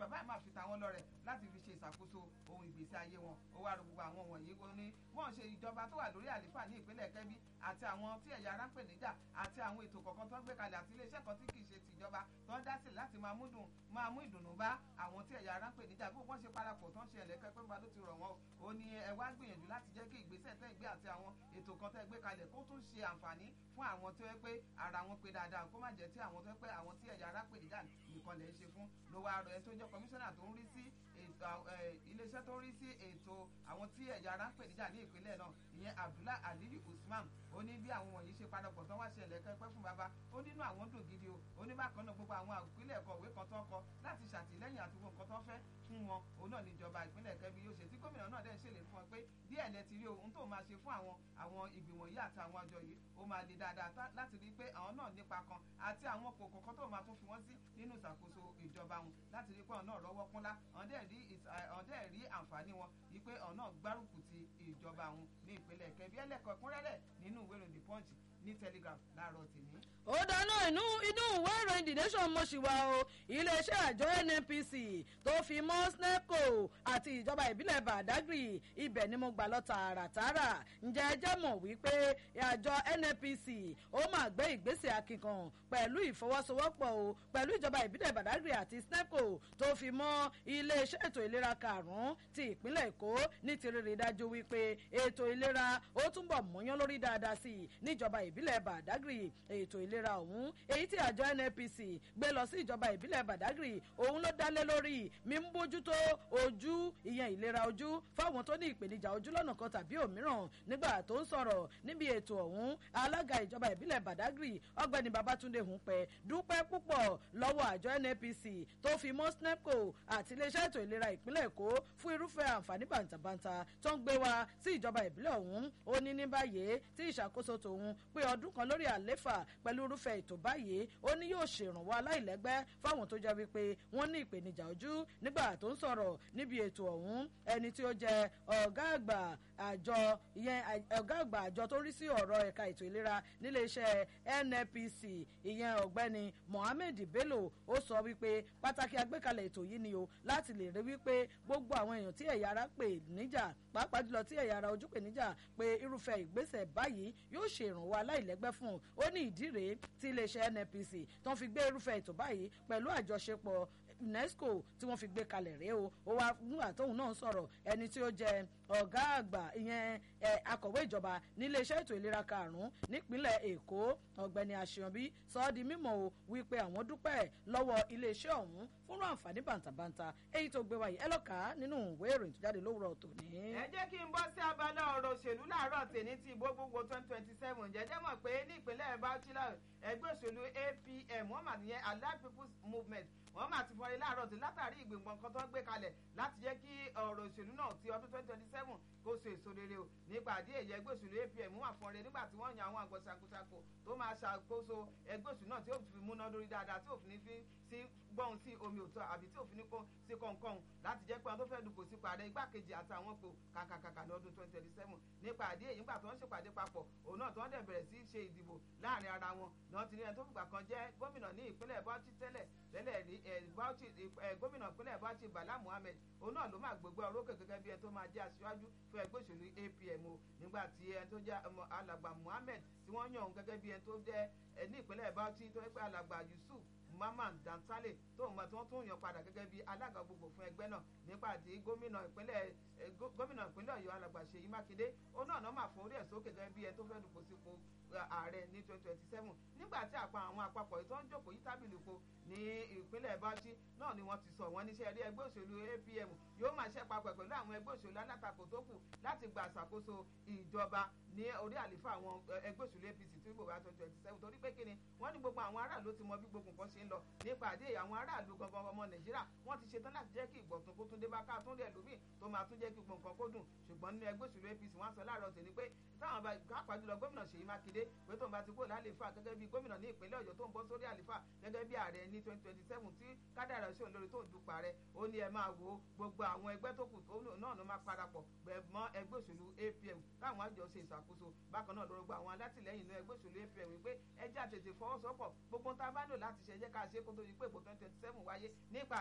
bàbá yìí máa fi tàwọn lọ rẹ̀ láti fi ṣe ìṣàkóso ohun ìgbésí ayé wọn ó wá rọ gbogbo àwọn wọ̀nyí ó ní wọ́n ṣe ìjọba tó wà lórí àlífà ní ìpínlẹ̀ kẹ́bí àti àwọn tí ẹ̀yà ara ń pè níjà àti àwọn ètò kọ̀ọ̀kan tó ń gbé kalẹ̀ àti iléeṣẹ́ kan tí kì í ṣe tìjọba tó ń dá sí láti máa mú dùn máa mú ìdùnnú bá àwọn tí ẹ̀yà ara ń pè níjà bí wọ́n ṣe parapọ̀ tó ń ṣe ẹ̀lẹ́kẹ́ pé bá ló ti rọ̀ wọ́n ó ní ẹ wá gbìyànjú láti jẹ́ kí ìgbésẹ̀ tẹ́ gbé àti àwọn ètò kan tẹ́ gbé kalẹ̀ kó tún ṣe àǹfààní fún àwọn tó yẹ pé ara wọn pé dáadáa kó má jẹ́ tí àwọn tó yẹ pé àwọn tí ẹ̀yà ara pè níjà nìkan lè ṣe fún ló wá rọ ẹ tó jẹ́ kọmíṣánná tó ń rí sí iléeṣẹ́ tó ń rí sí ètò àwọn tí ẹ̀yà ara ń pè níjà ní ìpínlẹ̀ náà ìyẹn Abdullah Aliyu Usman ó ní bí àwọn wọ̀nyí ṣe padàpọ̀ tán wá ṣẹlẹ̀ kẹ́pẹ́ fún baba ó nínú àwọn dùn gidi o ó ní bákan náà gbogbo àwọn ìpínlẹ̀ ẹ̀kọ́ òwe kan tó ń kọ láti ṣàtìlẹ́yìn àti gbogbo nǹkan tó ń fẹ́ fún wọn òun náà níjọba ìpínlẹ̀ Kẹ́bí yóò ṣe tí gómìnà náà dẹ̀ ń ṣèlè fún ọ pé díẹ̀ lẹ ti rí ohun tó máa ṣe fún àwọn àwọn ìgbìmọ̀ yìí àti àwọn àjọ yìí ó máa le dáadáa láti rí i pé àwọn náà nípa kan àti àwọn kòkò kan tó máa tún fi wọ́n sí nínú ìṣàkóso ìjọba wọn láti rí i pé àwọn náà rọ́wọ́ kúnlá àwọn dẹ̀ rí àǹfààní wọn yìí pé àwọn náà gbárùkù ti ìjọba wọn ní ìpínlẹ̀ Kẹ́bí ẹlẹ́kọ̀ọ́ kúnrẹ́rẹ́ nínú ìwé ìròyìn The Punch ní telegraph láàárọ̀ tèmi. ó dáná inú inú ìwé ìròyìn the nation mo ṣì wà o iléeṣẹ́ àjọ nnpc tó fi mọ́ snepco àti ìjọba ìbílẹ̀ badagry ibẹ̀ ni mo gbà lọ tààràtààrà ǹjẹ́ ẹ jẹ́ mọ̀ wípé àjọ nnpc ó máa gbé ìgbésẹ̀ akíkan pẹ̀lú ìfọwọ́sowọ́pọ̀ o pẹ̀lú ìjọba ìbílẹ̀ badagry àti snepco tó fi mọ́ iléeṣẹ́ ètò ìlera karùn-ún ti ìpínlẹ̀ èkó ní ti rírí dájú wípé ètò ìlera ó túnbọ̀ múyán lórí dáadáa sí i níjọba ìbílẹ̀ ìbílẹ̀ badagry ètò ìlera ọ̀hún èyí tí àjọ nnpc gbé lọ sí ìjọba ìbílẹ̀ badagry òun ló dálé lórí mímúbójútó ojú ìyẹn ìlera ojú fáwọn tó ní ìpèníjà ojú lọ́nà kan tàbí òmíràn nígbà tó ń sọ̀rọ̀ níbi ètò ọ̀hún alága ìjọba ìbílẹ̀ badagry ọ̀gbẹ́ni babatunde hunpẹ dúpẹ́ púpọ̀ lọ́wọ́ àjọ nnpc tó fi mọ́ snepco àti iléeṣẹ́ ètò ìlera ìpínlẹ̀ èkó fún irúfẹ́ àǹfààní bàǹtàbàǹtà tó ń gbé wa sí ìjọba ìbílẹ̀ ọ̀hún ó ní ní báyìí tí ìṣàkóso tòun pé ọdún kan lórí àléfà pẹ̀lú irúfẹ́ ètò báyìí ó ní yóò ṣèrànwọ́ aláìlẹ́gbẹ́ fáwọn tó jẹ́ wípé wọ́n ní ìpèníjà ojú nígbà tó ń sọ̀rọ̀ níbi ètò ọ̀hún ẹni tí ó jẹ́ ọ̀gá àgbà àjọ ìyẹn ọ̀gá àgbà àjọ tó rí sí ọ̀rọ̀ ẹ̀ka ètò ìlera níléeṣẹ́ nnpc ìyẹn ọ̀gbẹ́ni mohammed bello ó sọ wípé pàtàkì àgbékalẹ̀ ètò yìí ni o láti lè rí wípé gbogbo àwọn èèyàn tí ẹ̀yà ara pè níjà pàápàá jùlọ tí ẹ̀yà ara ojú pè níjà pé irúfẹ́ ìgbésẹ̀ báyìí yóò ṣe ìrànwọ́ aláìlẹ́gbẹ́ fún un ó ní ìdí rèé tí iléeṣẹ́ nnpc tó ń fi gbé irúfẹ́ ètò báyìí pẹ̀lú àjọṣepọ̀ unesco tí wọ́n fi gbé kalẹ̀ rèé o ó wá nígbà tóun náà sọ̀rọ̀ ẹni tí ó jẹ ọ̀gá àgbà ìyẹn akọ̀wé ìjọba níléeṣẹ́ ètò ìlera karùn-ún nípínlẹ̀ èkó ọ̀gbẹ́ni àṣeyànbí sọ ọ́ di mímọ̀ o wípé àwọn dúpẹ́ lọ́wọ́ iléeṣẹ́ ọ̀hún fúnra àǹfààní bàǹtàbàǹtà èyí tó gbé wáyé ẹ lọ́ka nínú ìwé ìròyìn tó jáde lówùrọ̀ tòní. ẹ jẹ́ kí n bọ́ sí abala ọ̀rọ̀ òṣèlú láàárọ̀ tèmi tí ìbò gbogbo twenty twenty seven jẹ́jẹ́ mọ̀ pé ní ìpínlẹ̀ bauchi ẹgbẹ́ òṣèlú apm wọ́n mà nìyẹn allied people's movement wọ́n mà ti fọre láàárọ̀ tí látàrí ìgbìmọ̀ kan tó ń gbé kalẹ̀ láti jẹ́ kí ọ̀rọ̀ òṣèlú náà ti ọdún twenty twenty seven kó so èso rere o nípa àdé èyí ẹgbẹ́ òṣèlú apm wà fọre nígbà tí wọ́n yan àwọn àgbọ̀ ṣàkóṣàkó tó máa ṣàkóso ẹgbẹ́ òṣèlú náà tí ó fi múná lórí dáadáa tí òfin fi sí gbọ́n sí omi òtọ́ àbí tí òfin kó sí kọ̀ọ̀kan láti jẹ́ pé àwọn tó fẹ́ dùkò sí pàdé igbákejì àtàwọn pò kàkàkàkà lọ́dún twenty twenty seven nípa àdé èyí nígbà tó ń ṣèpàdé papọ̀ òun náà tó ń dẹ̀ bẹ̀rẹ̀ sí ṣe ìdìbò láàrin ara wọn náà ti ní ẹni tó fìgbà kan jẹ́ gómìnà ní ìpínlẹ̀ bauchi tẹ́lẹ̀ tẹ́lẹ̀ rí bauchi gómìnà ìpínlẹ̀ bauchi bala muhammed òun náà ló máa gbogbo orókè gẹ́gẹ́ bí ẹni tó máa jẹ́ aṣíwájú fún ẹgbẹ́ òṣèlú apm o nígbà tí ẹni tó jẹ́ alàgbà muhammed tí wọ́n yàn òun gẹ́gẹ́ bí ẹni tó jẹ́ ní ìpínlẹ̀ bauchi tó yẹ pé alàgbà yusuf mamman dantale tó mọ tí wọn tún yàn padà gẹ́gẹ́ bí alága gbogbo fún ẹgbẹ́ náà nípa tí gómìnà ìpínlẹ̀ gómìnà ìpínlẹ̀ Ọ̀yọ́ alàgbà Ṣèyí Mákindé òun náà náà máa fún orí ẹ̀ sókè gẹ́gẹ́ bí ẹ tó fẹ́ dùpò sípò ààrẹ ní twenty twenty seven nígbà tí àpá àwọn àpapọ̀ yìí tó ń jókòó yí tábìlì po ní ìpínlẹ̀ Bauchi náà ni wọ́n ti sọ wọ́n níṣẹ́ rí ẹgbẹ́ òṣèlú APM yóò máa ṣe papọ̀ pẹ̀lú àwọn ẹgbẹ́ òṣèlú alátakò tó kù láti gba àṣàkóso ìjọba ní orí àlefa àwọn ẹgbẹ́ òṣèlú APC tí ìbò bá twenty twenty seven torí pé kí ni wọ́n ní gbogbo àwọn aráàlú ti mọ bí gbogbo nǹkan ṣe ń lọ nípa àdé àwọn aráàlú gangan ọmọ Nàìjíríà wọ́n ti ṣetán láti jẹ́ kí ìgbọ̀tún kó tún dé bá ká tún lẹ̀ lómi tó máa tún jẹ́ kí gbogbo nǹkan kó dùn ṣùgbọ́n nínú ẹgbẹ́ òṣèlú APC wọ́n sọ láàárọ̀ tèmi pé táwọn bá kápá jùlọ gómìnà Ṣèyí Mákindé pé tóun bá ti kúrò lálẹ́fà gẹ́gẹ́ bí gómìnà ní ìpínlẹ̀ Ọ̀yọ́ tó ń bọ́ sórí àlẹ́fà gẹ́gẹ́ bí ààrẹ ní twenty twenty seven tí kádàrà ṣòun lórí tó ń dupò ààrẹ ó ní ẹ máa wo gbogbo àwọn ẹgbẹ́ tó kù náà ló máa parapọ̀ mọ́ ẹgbẹ́ òṣèlú APM káwọn àjọ ṣe ìṣàkóso bákan náà lórúkọ àwọn alátìlẹyìn ní ẹgbẹ́ òṣèlú APM wípé ẹjẹ́ àtètè fọwọ́sowọ́pọ̀ gbogbo tá a bá lò láti ṣe ẹjẹ́ ká ṣe kó tó di pé ìbò twenty twenty seven wáyé nípa